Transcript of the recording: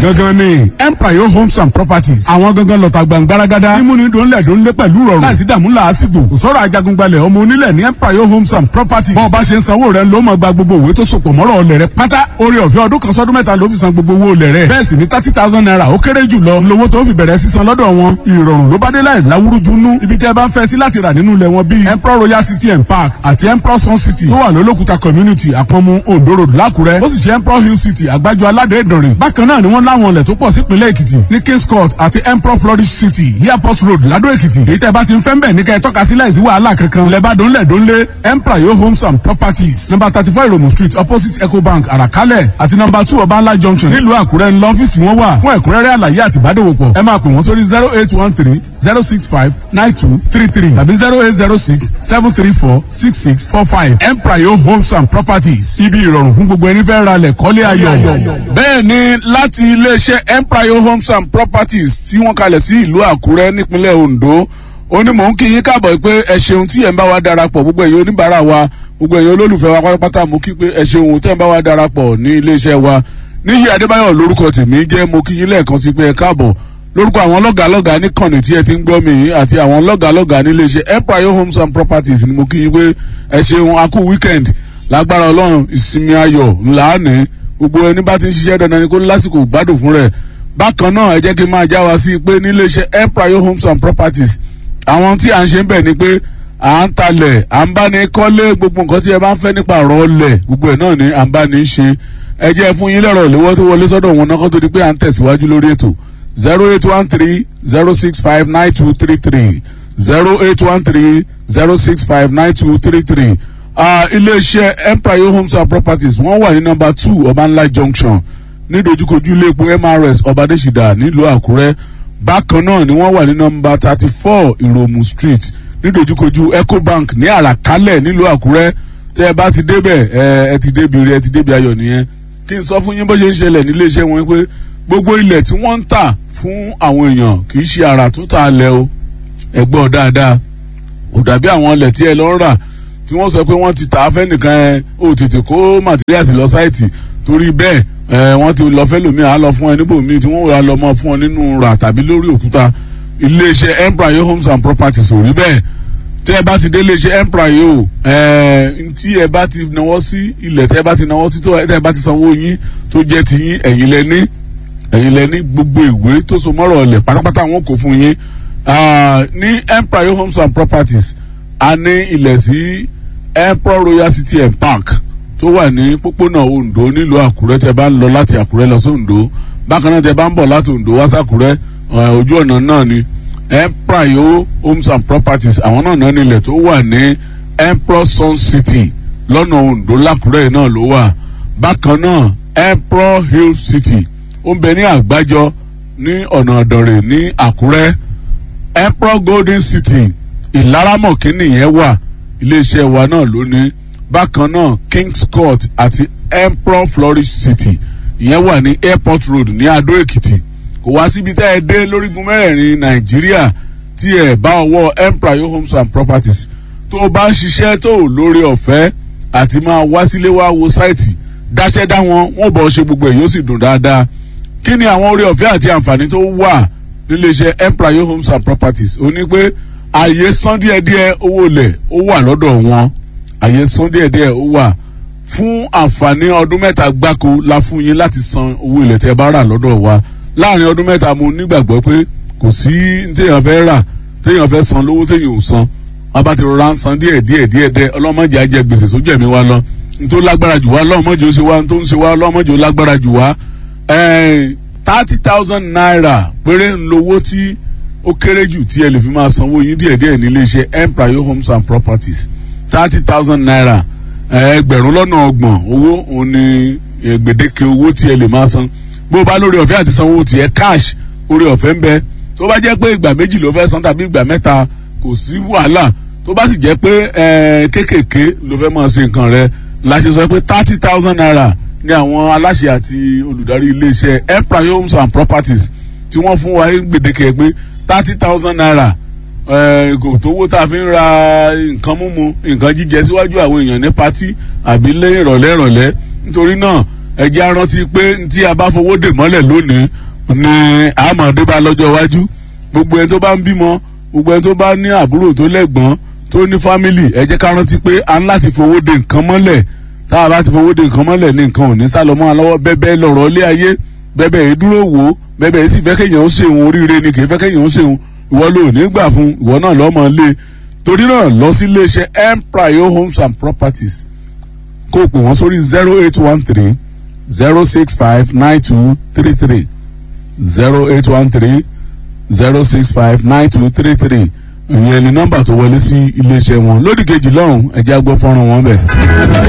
gangan ni empire homes and properties àwọn gangan lọ́ta gbàngbáragádá mímúni dòńlẹ̀ dòńlẹ̀ pẹ̀lú rọrùn láìsí dààmú làásìgbò kò sọ̀rọ̀ ajagungbalẹ̀ ọmọ onílẹ̀ ní empire homes and properties bọ́ọ̀ bá ṣe ń sanwó rẹ̀ ló máa gba gbogbo òwe tó sopọ̀ mọ́rọ̀ ọlẹ̀ rẹ̀ pátá orí ọ̀fẹ́ ọdún kan sọ́dún mẹ́ta ló fi san gbogbo owó ọlẹ̀ rẹ̀ bẹ́ẹ̀ sì ni thirty thousand naira ó kéré jù lọ lówó tó fi bẹ̀rẹ̀ sísan lọ́dọ̀ wọn ìrọ̀rùn ló bá dé láì láwúrúju nú ibi tẹ́ ẹ bá ń fẹ́ sí láti rà nínú ilẹ̀ wọn bíi emperor royal city and park àti emperor sun city tó wà lólókùta community àpọ̀nmu ondo road lákùrẹ́ ó sì ṣe emperor hill city àgbájọ aládé ìdànrè bákan náà ni wọ́n láwọn ilẹ̀ tó pọ̀ sípínlẹ̀ èkìtì ní kings court àti emperor flourish city airport road ládó èkìtì èyí tẹ́ bá ti ń fẹ́ mbẹ̀ ní kẹ́ ẹ tọ́ka sí láìsí wàhálà kankan lẹ́bàdàn lẹ́dọ́nlé emperor yo homes and properties number thirty four ìròmù street opposite ecobank àràkálẹ̀ àti number two ọbańlá junction nílùú àkúrẹ́ ńlọ ọ́fíìsì wọn wà fún ẹ̀kúnrẹ́rẹ́ àlàyé àti ìbádòwòpọ̀ ẹ máa pè wọ́n sórí zero eight one three zero six five nine two three three tàbí zero eight zero six seven three four six six four five emprayo homes and properties ibi ìrọ̀rùn fún gbogbo ẹni fẹ́ ra lẹ̀ kọ́lé ayọ̀. bẹ́ẹ̀ ni láti iléeṣẹ́ emprayo homes and properties tí wọ́n kalẹ̀ sí ìlú àkúrẹ́ nípínlẹ̀ ondo ó ní mò ń kí yín káàbọ̀ pé ẹ ṣeun tí ẹ̀ ń bá wa darapọ̀ gbogbo ẹ̀yin oníbàárà wa gbogbo ẹ̀yin olólùfẹ́ wa pátápátá mo kí pé ẹ ṣeun tẹ́ ń bá wa darapọ̀ ní iléeṣẹ́ wa níyì adébáyọ̀ lórúkọ tèmi jẹ́ mo kí yín lẹ́ẹ̀kan sí pé ẹ káàbọ̀ lórúkọ àwọn lọ́gàálọ́gàá níkànnì tí ẹ ti ń gbọ́ mi yìí àti àwọn lọ́gàálọ́gàá níléeṣẹ́ empire homes and properties ni mo kí yín pé ẹ ṣeun a kú weekend lágbára ọlọ́run ìsinmi ayọ̀ ńlá ní gbogbo ẹni bá ti ń ṣiṣẹ́ dandan ni kó lásìkò gbádùn fún rẹ̀ bákan náà ẹ jẹ́ kí n máa já wa sí pé níléeṣẹ́ empire homes and properties àwọn tí à ń ṣe ń bẹ̀ ni pé à ń talẹ̀ à ń bá ní kọ́lé gbogbo nǹkan tí ẹ bá ń fẹ́ nípa ọ̀rọ̀ ọlẹ̀ gbogbo ẹ̀ náà ni à ń bá ní ṣe ẹ jẹ́ fún yín lẹ́rọ̀ ìléwọ́ tó wọlé sọ́dọ̀ wọn náà kó tó di pé à ń tẹ̀síwájú lórí ètò zero eight one three zero six five nine two three three zero eight one three zero six five nine two three three iléeṣẹ́ empire homes and properties wọ́n wà ní nọmba two ọbanla junction ní dojúkojú ilé epo mrs ọbadẹ́sídà nílùú àkúrẹ́ bákan náà ni wọ́n wà ní nọmba thirty four ìròmù street ní dojúkojú ecobank ní àràkálẹ̀ nílùú àkúrẹ́ tẹ́ ẹ bá ti débẹ̀ ẹ ẹ ti débi rí ẹ ti débi ayọ̀ nìyẹn kí n sọ fún yín bó ṣe ń ṣẹlẹ̀ níléeṣẹ́ wọn pé gbogbo ilẹ̀ tí wọ́n ń tà fún àwọn èèyàn kì í ṣe àrà tó tà lẹ̀ o ẹ gbọ́ dáadáa ò dàbí àwọn ilẹ̀ tí ẹ lọ ń rà tí wọ́n sọ pé wọ́n ti tà á fẹ́ nìkan ẹ ó tètè kó materials lọ sáìtì torí bẹ́ẹ̀ ẹ wọ́n ti lọ fẹ́ lòmíì á lọ fún ẹ níbòmíì tí wọ́n wà lọ mọ́ fún ọ nínú rà tàbí lórí òkúta iléeṣẹ́ empire homes and properties ò rí bẹ́ẹ̀ tẹ́ ẹ bá ti dé iléeṣẹ́ empire o ẹ tí ẹ bá ti náwó sí ilẹ̀ tẹ́ ẹ bá ti náwó sí tó tẹ́ ẹ bá ti sanwó yín tó jẹ́ ti yín ẹ̀yin lẹ ní ẹ̀yin lẹ ní gbogbo ìwé tó so mọ́rọ̀ ọ̀lẹ̀ pátápátá wọn kò fún yín ní empire homes and properties a ní ilẹ̀ sí emperor royal city and park tó wà ní pópónà ondo nílùú àkúrẹ́ tẹ́ bá ń lọ láti àkúrẹ́ lọ sí ondo bákan náà tẹ́ bá ń bọ̀ láti ondo wá sàkúrẹ́ ojú ọ̀nà náà ni empire homes and properties àwọn náà náà nílẹ̀ tó wà ní emperor sun city lọ́nà ondo lákúrẹ́ náà ló wà bákan náà emperor hill city ó ń bẹ ní àgbájọ ní ọ̀nà ọ̀dọ̀rẹ̀ ní àkúrẹ́ emperor golden city ìlaramọ̀kínì yẹn wà iléeṣẹ́ wa náà lónìí bákan náà kings court àti emperor flourish city ìyẹn wà ní airport road ní adó èkìtì kò wá síbi tá ẹ dé lórígun mẹ́rẹ̀ẹ̀rin nàìjíríà tí ẹ bá ọwọ́ empire homes and properties tó o bá ń ṣiṣẹ́ tó o lórí ọ̀fẹ́ àti máa wá sílé wá wo sáìtì dáṣẹ́ dá wọn wọ́n bọ̀ ṣe gbogbo ẹ̀ yóò sì dùn dáadáa kí ni àwọn orí ọ̀fẹ́ àti àǹfààní tó wà níléeṣẹ́ empire homes and properties ó ní pé àyè san díẹ̀díẹ̀ owó lẹ̀ ó wà lọ́dọ̀ wọn àyè san díẹ̀díẹ̀ ó wà fún àǹfààní ọdún mẹ́ta gbáko la fún yín láti san owó ilẹ̀ tẹ́ bá rà lọ́dọ̀ wa láàrin ọdún mẹ́ta mo nígbàgbọ́ pé kò sí téèyàn fẹ́ rà téèyàn fẹ́ san lówó téèyàn ò san wọn bá ti rọra ń san díẹ̀ díẹ̀ díẹ̀ díẹ̀ ọlọ́mọdé ajẹ gbèsè sójú ẹ̀mí wa lọ nítorí lágbára jù wá ọlọ́mọdé ó ṣe wá nítorí ń ṣe wá ọlọ́mọdé ó lágbára jù wá thirty thousand naira péré ń lowó tí ó kéré jù tí ẹ lè fi máa sanwó yín díẹ̀díẹ̀ nílé iṣẹ́ empire homes and properties thirty thousand naira ẹgbẹ̀rún lọ́nà ọgbọ̀n owó òun ni gbèdéke owó tí ẹ lè máa san bó o bá lórí ọ̀fẹ́ àti sanwó tiẹ̀ cash orí ọ̀fẹ́ ń bẹ tó bá jẹ́ pé ìgbà méjì ló fẹ́ san tàbí ìgbà mẹ́ta kò sí wàhálà tó bá sì jẹ́ pé kéékèèké ló fẹ́ máa ṣe nǹkan rẹ la ṣe sọ pé thirty thousand naira ní àwọn aláṣẹ àti olùdarí iléeṣẹ́ empire homes and properties tí wọ́n fún wa gbèdéke pé thirty thousand naira kò tówó tá a fi ń ra nǹkan mímu nǹkan jíjẹ síwájú àwọn èèyàn ní patí àbí lé ìrọ̀lẹ́ ìrọ̀lẹ́ nítorí náà ẹjẹ́ arántí pé tí a bá fowó dè mọ́lẹ̀ lónìí ni àmọ̀dé bá lọ́jọ́ iwájú gbogbo ẹni tó bá ń bímọ gbogbo ẹni tó bá ní àbúrò tó lẹ́gbọ́n tó ní fámìlì ẹ jẹ́ ká rántí pé a ń láti fowó dè nǹkan mọ́lẹ̀ tá a bá ti fowó dè nǹkan mọ́lẹ̀ ní nǹkan ò ní sálọ mọ́ àlọ́wọ́ bẹ́bẹ́ lọ̀rọ̀ ilé ayé bẹ́bẹ́ yìí dúró wò ó bẹ́bẹ́ yìí sì fẹ́ kéèyàn ó ṣèwọ̀n oríire ni kì í fẹ́ kéèyàn ó ṣèwọ̀n ìwọ ló ní gbà fún ìwọ náà lọ́mọ lé torí náà lọ sí iléeṣẹ́ empire homes and properties kó o pè wọ́n sórí zero eight one three zero six five nine two three three zero eight one three zero six five nine two three three ìyẹn ni nọ́mbà tó wọlé sí iléeṣẹ́ wọn lódì kejì lọ́hùn ẹ̀jẹ̀ agbọ́ fọ́nrán wọn bẹ̀.